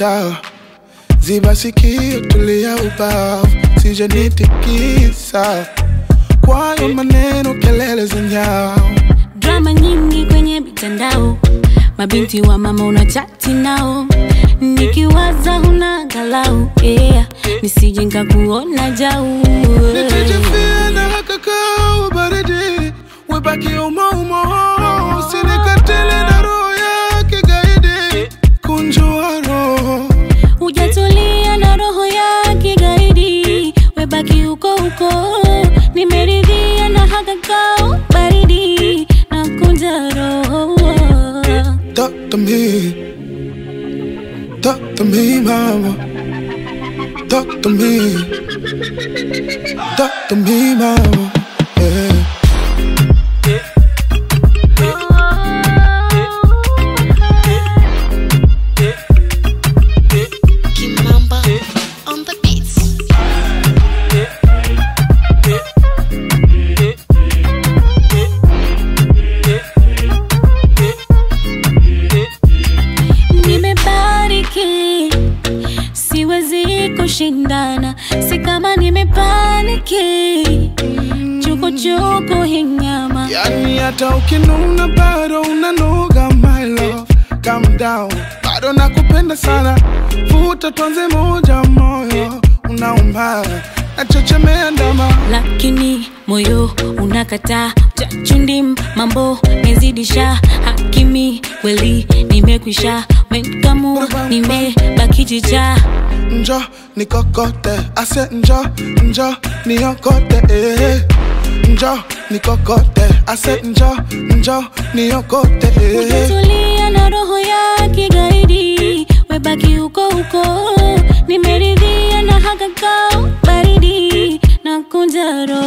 mtaa ziba sikio tulia ubavu sije nitikisa kwayo maneno kelele za nyao drama nyingi kwenye mitandao, mabinti wa mama unachati nao, nikiwaza huna galau yeah. nisije nikakuona jau nitijifia na hakakao baridi webaki umoumo usinikatili na roho ya kigaidi kunjua roho hujatulia na roho ya kigaidi, webaki huko huko, nimeridhia na hakakao baridi na kunja roho Talk to me. Talk to me, mama. Talk to me. Talk to me, mama. Yeah. Kimamba on the beats. Nimebariki, siwezi kushindana, si kama nimepaniki, chukuchuku hinyama Yani hata ukinuna bado unanoga my love Calm down, bado nakupenda sana Futa tonze moja moyo Unaumba, nachechemea ndama lakini moyo unakataa chachundim mambo mezidisha hakimi kweli nimekwisha menkamu nimebaki chicha Njo nikokote, ase njo, njo niokote eh. Njo nikokote, ase njo, njo niokote eh. Hujatulia na roho ya kigaidi, webaki huko huko, nimeridhia na hakakao baridi na kunja roho